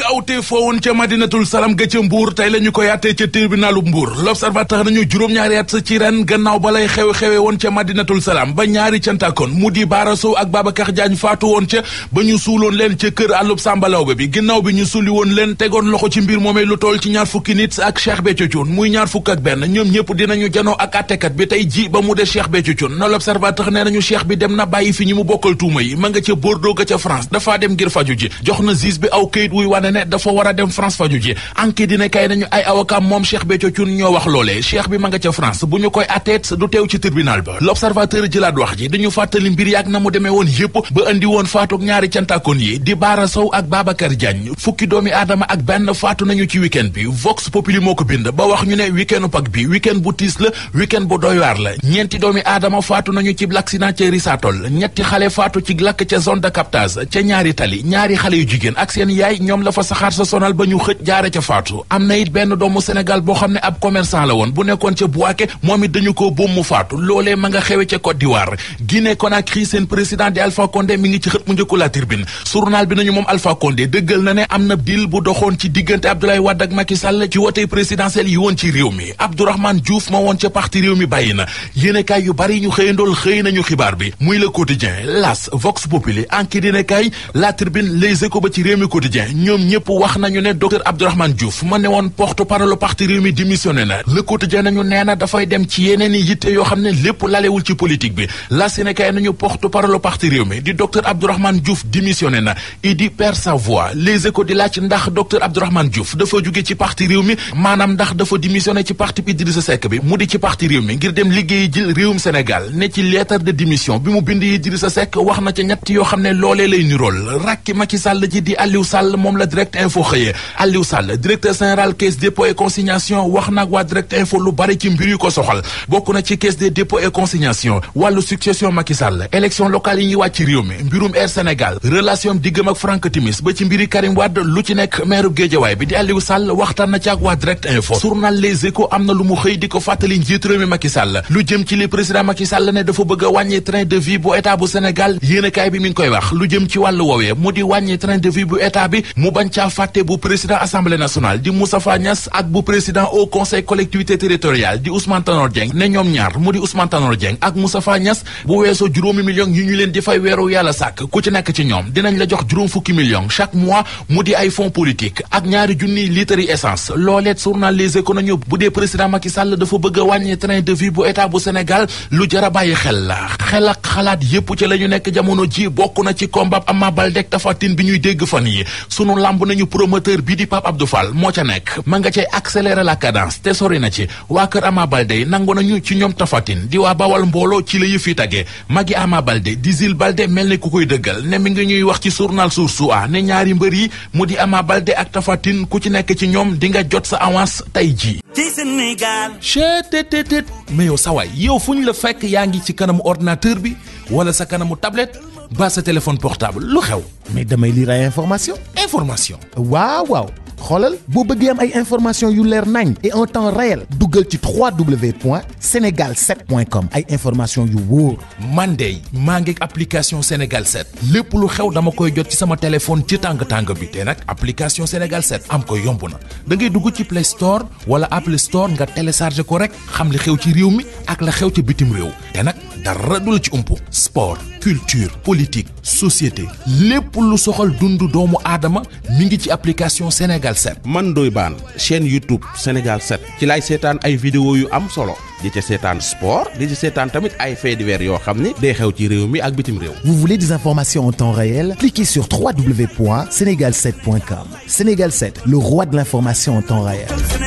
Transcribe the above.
ñaawte foowoon ca madinatul salam ga ca mbuur tey la ñu ko yàttee ca tribunalu mbuur l'observateur nañu juróom-ñaari at ci ren gannaaw ba lay xewe-xewe woon ca madinatul salam ba ñaari cantakoon mu di Baara Sow ak Babacar Diagne faatu woon ca ba ñu suuloon leen ca kër àllub sàmbalawbe bi ginnaaw bi ñu sulli woon leen tegoon loxo ci mbir moomee lu toll ci ñaar fukki nit ak Cheikh Béthio Thioune muy ñaar fukk ak benn ñoom ñëpp dinañu janoo ak attekat bi tey ji ba mu de Cheikh Béthio Thioune na l'observateur nee nañu Cheikh bi dem na bàyyi fi ñi mu bokkal tuuma yi ma nga ca Bordeaux ga ca France dafaa dem ngir faju ji jox na juge bi aw këyit wuy wane ne dafa war a dem France faju ji enquête dina kay nañu ay avocat moom Cheikh Béthio Thioune ñoo wax loolee Cheikh bi ma nga ca France bu ñu koy atteet du teew ci tribunal ba l'observateur jëlaat wax ji dañu fàttali mbir yaak na mu demee woon yëpp ba andi woon faatook ñaari cantakoon yi di Baara Sow ak Babacar Diagne fukki doomi aadama ak benn faatu nañu ci week-end bi Vox Populi moo ko bind ba wax ñu ne week-endu Pâques bi week-end bu tiis la week-end bu doy waar la ñeenti doomi aadama faatu nañu ci l'accident ca Risatol ñetti xale faatu ci lakk ca zone de captage ca ñaari tali ñaari xale yu jigéen ak seen yaay ñoom la fa saxaar sa sonal ba ñu xëj jaare ca faatu am na it benn doomu Sénégal boo xam ne ab commerçant la woon bu nekkoon ca Bouaké moom it dañu ko boom mu faatu loolee ma nga xewe ca Côte d'Ivoire Guinée Conakry seen président di Alpha Condé mi ngi ci xët mu njëkku la Tribune journal bi nañu moom Alpha Condé dëggal na ne am na deal bu doxoon ci diggante Abdoulaye Wade ak Macky Sall ci wotey présidentielle yi woon ci réew mi Abdourahmane Diouf ma woon ca parti réew mi bàyyi na yéenekaay yu bari ñu xëyandool xëy nañu xibaar bi muy le quotidien L'As Vox Populi Enquête yéenekaay La Tribune Les Échos ba ci réew mi quotidien ñoom ñëpp wax nañu ne docteur Abdourahmane Diouf ma ne woon porte-parole parti réew mi démissionné na le quotidien nañu nee na dafay dem ci yeneen i yitte yoo xam ne lépp lalewul ci politique bi la Sénégal nañu porte-parole parti réew mi di docteur Abdourahmane Diouf démissionné na Idi perd sa voix les échos di laaj ndax docteur Abdourahmane Diouf dafa jóge ci parti réew mi maanaam ndax dafa démissionné ci parti bi Idrissa Seck bi mu di ci parti réew mi ngir dem liggéeyi jël réewum Sénégal ne ci lettre de démission bi mu bind Idrissa Seck wax na ca ñett yoo xam ne loolee lay nirool rakki Macky Sall ji di Aliou Sall moom la direct info xëyee Aliou Sall directeur général caisse dépôt et consignation wax nag waa direct info lu bari ci mbir yu ko soxal bokk na ci caisse des dépôts et consignation wàllu succession Macky Sall élection locale yi ñuy wàcc ci réew mi mbirum Air Sénégal relation diggam ak Franck Timis ba ci mbiri Karim Wade lu ci nekk maire Guédiawaye bi di Aliou Sall waxtaan na ci ak waa direct info journal Les Échos am na lu mu xëy di ko fàttali njiit réew mi Macky Sall lu jëm ci li président Macky Sall ne dafa bëgg a wàññi train de vie bu état bu Sénégal yéenekaay bi mi ngi koy wax lu jëm ci wàllu woowee mu di wàññi train de vie bu état bi mu bañ caa fàtte bu président assemblée nationale di Moustapha Niass ak bu président au conseil collectivité territoriale di Ousmane Tanor Dieng ne ñoom ñaar mu di Ousmane Tanor Dieng ak Moustapha Niass bu weesoo juróomi millions yi ñu leen di fay weeru yàlla sàkk ku ci nekk ci ñoom dinañ la jox juróom fukki millions chaque mois mu di ay fonds politique ak ñaari junniy litres yi essence looleet journal Les Échos nañu bu dee président Macky Sall dafa bëgg a wàññi train de vie bu état bu Sénégal lu jara bàyyi xel la xel ak xalaat yépp ci la ñu nekk jamono ji bokk na ci combat Ama Baldé ak Tapha Tine bi ñuy dégg fan yi sunu lamb nañu promoteur bi di Pape Abdou Fall moo ca nekk ma nga cay accélérer la cadence te sori na ci waa kër Ama Baldé nangu nañu ci ñoom Tapha Tine di waa Bawal mbooloo ci la yëf yi tagee magi Ama Baldé di Zil Baldé mel ni ku koy dëggal ne mi ngi ñuy wax ci journal Source A ne ñaari mbër yi mu di Ama Baldé ak Tapha Tine ku ci nekk ci ñoom di nga jot sa avance tey ji ci Sénégal chetttt mais yow sawaay yow fu ñu la fekk yaa ngi ci kanamu ordinateur bi wala sa kanamu tablette ba sa téléphone portable lu xew mais damay lire ay information information waaw waaw xoolal boo bëggee am ay information yu leer nañ et en temps réel duggal ci www.senegal7.com ay information yu wóor man de maa ngi application Sénégal 7 lépp lu xew dama koy jot ci sama téléphone ci tàng tàng bi te nag application Sénégal 7 am ko yomb na da ngay dugg ci Play Store wala Apple Store nga télécharge ko rek xam li xew ci réew mi ak la xew ci bitim réew te nag dara du la ci umpu sport culture politique société lépp lu soxal dundu doomu aadama mi ngi ci application Sénégal 7. man Ndoye Bane chaîne YouTube Sénégal 7 ci laay seetaan ay vidéo yu am solo di ca seetaan sport di ci seetaan tamit ay faits divers yoo xam ni day xew ci réew mi ak bitim réew. Vous voulez des informations en temps réel? Cliquez sur www.senegal7.com. Sénégal 7, le roi de l'information en temps réel.